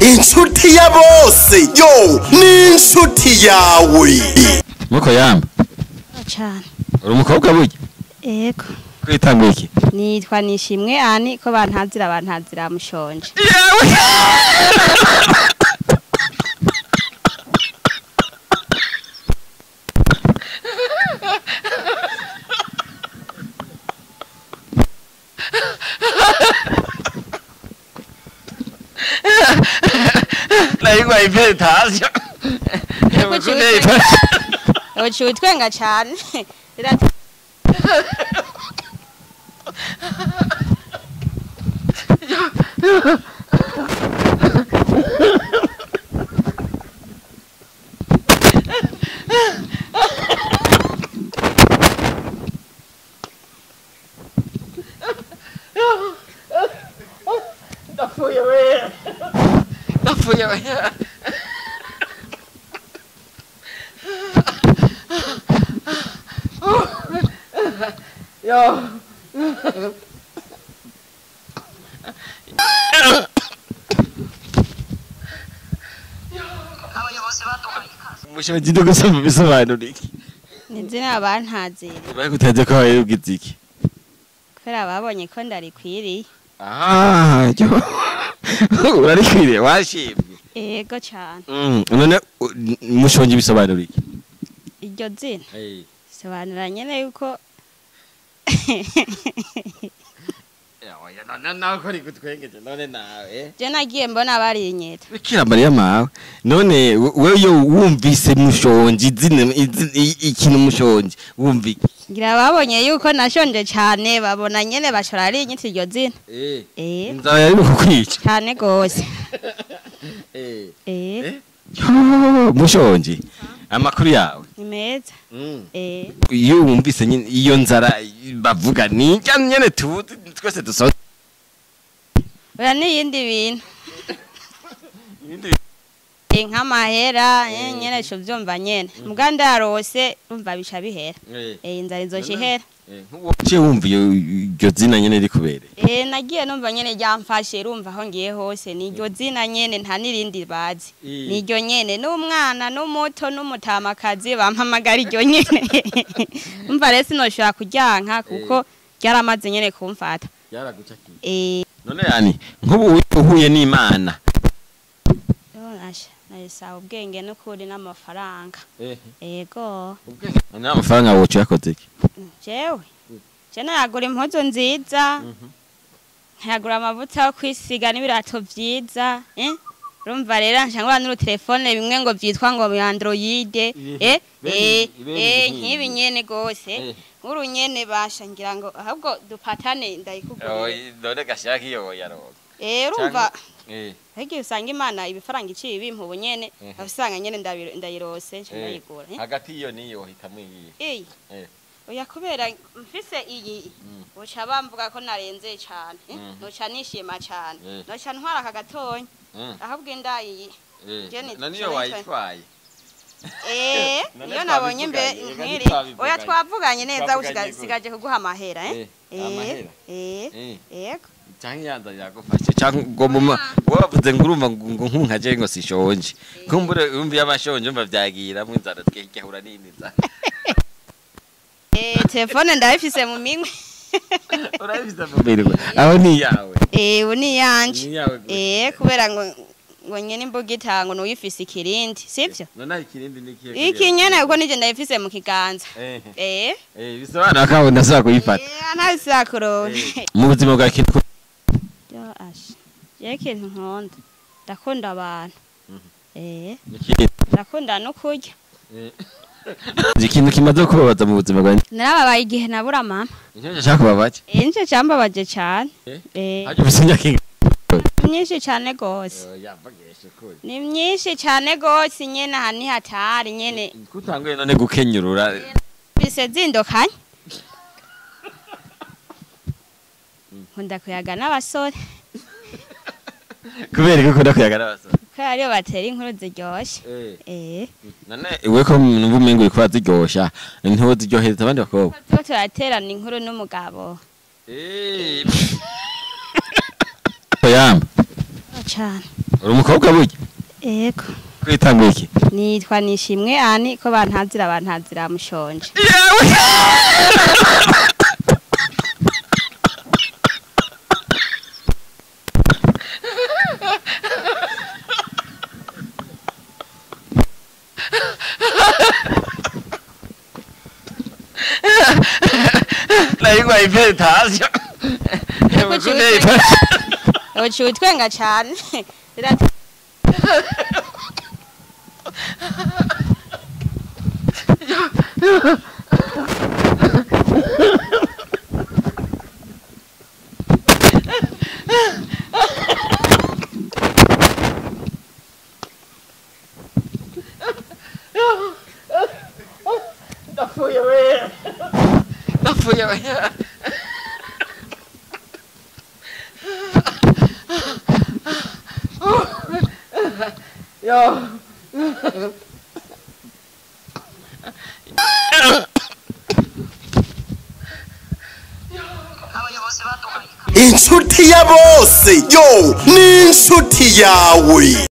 inshuti ya bose yo ni inshuti yawe muko yamba cyane uri umukobwa burya ego kwitanga iki nitwa nishimwe ani ko bantazira bantazira mushonje nayigwa ipetasiyo uciye utwenga cyane Rira- ndapfuye we ndapfuye we yo umushobozi no gusoma ibisobanuro iki ni izina bantazira bari gutaze ko wawe ugize iki kubera babonye ko ndarikwiriye ah yo urarikwiriye washimye ego cyane Mm, none u- mushonje ibisobanuro iki iryo zina sobanura nyine yuko nawe ko rigutwengeje none nawe je nagiye mbona barinyeta bikira mariya mawe none we- wewe iyo wumvise mushonje izina izi- i- ikintu mushonje wumva iki ngira babonye yuko nashonje cyane babona nyine bashora ari inyita iryo zina eh inzara yari kukwica cyane gose eh Yo, mushonje amakuru yawe ni meza eh iyo wumvise nyine iyo nzara bavuga ni njya nyene tuzi twese dusoza oya n'iyindi bintu Eh, nk'amahera eh, nyene co vyumva nyene muga ndarose umva bica bihera eh inzara izoca ihera uciye wumva iyo iryo zina nyene rikubereye eh nagiye numva nyene ryamfashe rumva aho ngiye hose ni iryo zina nyene nta n'irindi bazi Eh. ni iryo nyene n'umwana n'umuto n'umutamakazi bampamagara iryo nyene umva rero sinoshobora kuryanka kuko ryaramaze nyene kumfata eh none yani nk'ubu uhuye n'imana Asha, narisaba ubwenge n'ukuri n'amafaranga ego none amafaranga wocu yakoze iki jewe je nayagura impuzu nziza nkayagura amavuta yo kwisiga n'ibirato vyiza eh? urumva rero nshangura n'urutelefone bimwe ngo vyitwa ngo mu android eh? eh? bene- eh? bene nk'ibi nyene gose Eh. nk'uru nyene basha ngira ngo ahubwo dupatane ndayikugurira none gashaka iyo yaronka eh urumva eh Hegi usanga imana ibifaranga iciye ibimpa ubu nyene Mhm. abisanga nyene ndabi- ndayirose nca Eh. ndayigura eh? hagati iyo niyo hitamwo iyi Eyi. Eh. Oya kubera mfise iyi Mm. uca bamvuga ko narenze cane eh? Mhm. noca nishima cane Eh. noca ntwara aka gatonya Mm. ahubwo indayi Jenny, none iyo Jenny, wayitwaye eh None iyo nabonye mbe twabivuganye, reka nkiri ntitwabivuganye. oya twavuganye neza Twavuganye usiga- gute? sigaje kuguha amahera eh Eh, amahera? eh Eh. yego canke yanza yagufashe canke ngo muma wavuze ngo urumva ngo ngo nkunkaje ngo sishonje kumbure urumva yabashonje umva vyagiramwo inzara twegahura nini nzara eh telefone ndayifise mu minwe urabifise mu mirwe aho ni yawe eh ubu ni yanje ni yawe gusa. eh kubera ngo ngo nyene imbuga itango nuyifise ikirindi sivyo none ikirindi ni kihe iki nyene kuko nije ndayifise mu kiganza eh eh eh bisobanura ko ndashaka kuyifata Eh, ntazisakurona mu buzima bwa kintu yo asha yewe ikintu nkunda ndakunda abantu Mhm. eh ikindi ndakunda no kurya ikintu kimaze kubabaza mu buzima bwanjye narababaye igihe nabura mama nicyo nshaka kubabaza eh nico cambabaje cane Eh? eh hajya ufise imyaka ingahe ni myinshi cane gose yavageshe kuri ni myinshi cane gose nyene aha ni hatari nyene kutanguye none gukenyurura bise zindukanye nkunda kuyaga n'abasore kubera ko ukunda kuyagana abasore kubera ariyo batera inkuru ziryoshe eh none iwe ko numva umengo uriko uraziryosha ntiwoziryohereza abandi bakobwa tuba turaterana inkuru n'umugabo yamba cane uri umukobwa burya yego kwitanga iki nitwa nishimwe ani ko bantazira bantazira mushonje nayigwa iperitasiyo uciye utwenga cyane Rira- napfuye we napfuye we yo inshuti ya bose yo ni inshuti yawe